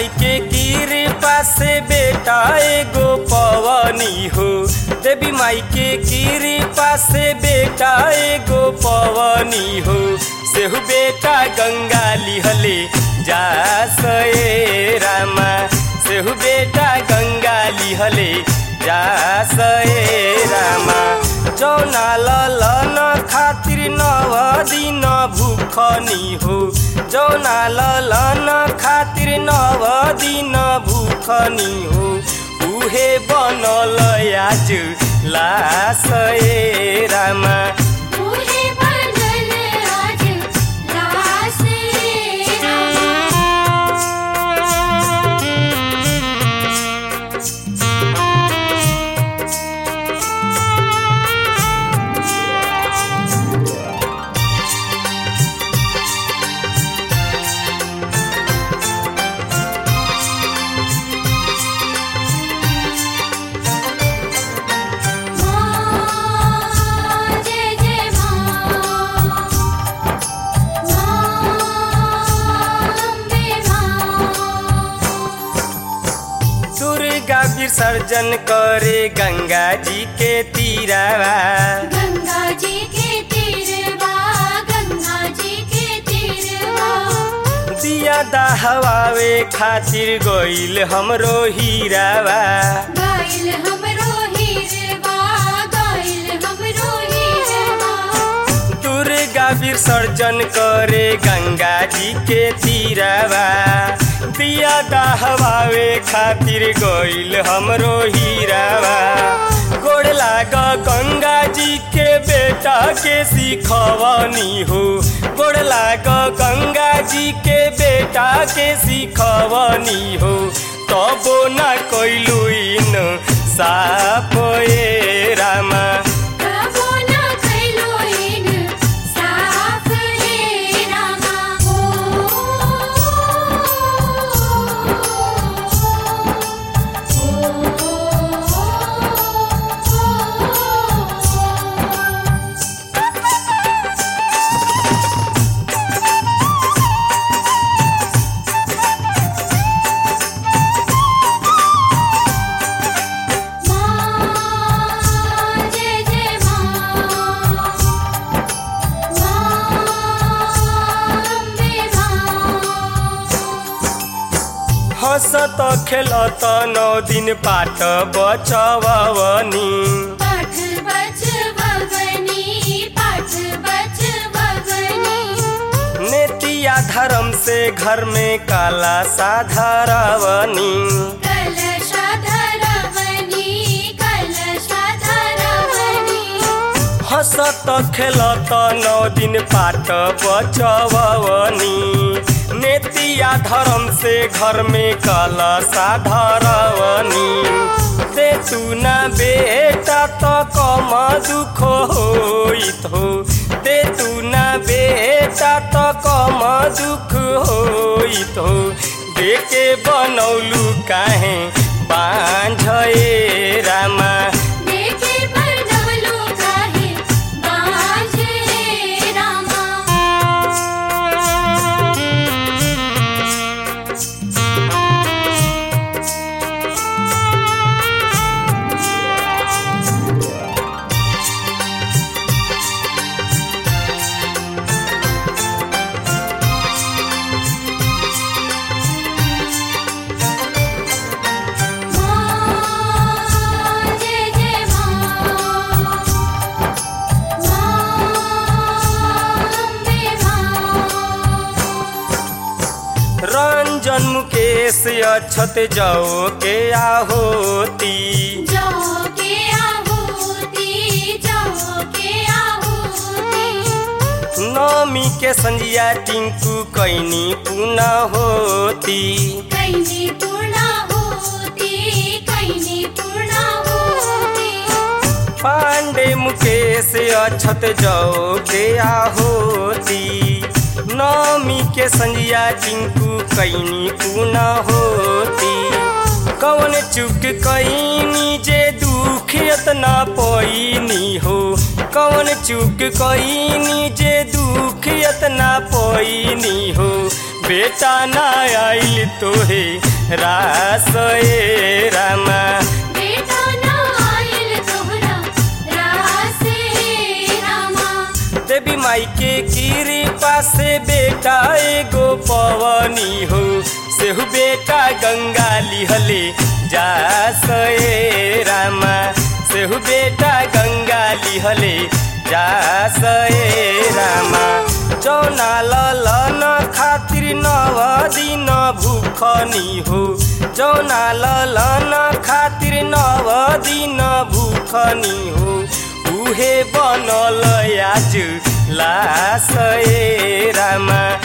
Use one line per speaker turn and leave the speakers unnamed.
माई के कृपा से बेटा एगो पवनी हो देवी माई के कृपा से बेटा एगो पवनी हो सेहु बेटा गंगा लिहले जा सए रामा सेहु बेटा गंगा लिहले जा सए रामा जौना ललन खातिर नव दिन भूखनी हो जौना ललन खातिर नव दिन भूखनी हो उहे बनल आज लास ए रामा
उहे बनल आज लास रे रामा माँ जय जय माँ माँ अम्बे माँ
दुर्गा विसर्जन करे गंगा जी के तीरावा
गंगा जी के तीरवा गंगा जी के तीरवा
दिया दहवावे खातिर गइल हमरो हीरावा
गाइल हमरो हीरवा गाइल हमरो हीरवा
दुर्गा विसर्जन करे गंगा जी के तीरावा दिया दहवावे खातिर गइल हमरो हीरावा गोड़ लाग गंगा जी के बेटा के सिखवनी हो गोड़ लाग गंगा जी के बेटा के सिखवनी हो तबो ना कइलु इन साप ए रामा
प्रभु न कैलो इन साफ रे रामा ओ माँ जय जय माँ माँ अम्बे माँ
हंसत खेलत नौ दिन पाठ बचवनी
पाठ बच बगनी पाठ बच बगनी
नेतिया धर्म से घर में काला साधारवनी
कलशा धरवनी कलशा धरवनी
हंसत खेलत नौ दिन पाठ बचवनी नेतिया धर्म से घर में काला साधारवनी दे तू ना बेटा तो कम दुख होइत हो दे तू ना बेटा तो कम दुख होइत हो देके बनौलू काहे बांझे रामा
देखे बनवलो काहे बाज रे रामा माँ जय जय माँ माँ अम्बे माँ
रंजन मुकेश अक्षत जाओ के आहोती
जाओ के आहुति जाओ के आहुति
नमी के संजिया टिंकू कैनी पुना होती
कैनी पूर्णा होती कैनी पूर्णा होती
पांडे मुकेश अक्षत जाओ के आहोती नमी के संजिया टिंकू कैनी पुना होती कौन चुक कैनी जे दुख इतना पैनी हो कौन चुक कैनी जे दुख इतना पैनी हो बेटा ना आइल तोहे रास ए रामा
बेटा ना आइल तोहरा रासे रामा
देवी माई के कृपा से बेटा एगो पवनी हो सेहु बेटा गंगा लिहले जा सए रामा सेहु बेटा गंगा लिहले जा सए रामा जौना ललन खातिर नव दिन भूखनी हो जौना ललन खातिर नव दिन भूखनी हो उहे बनल आज लास ए रामा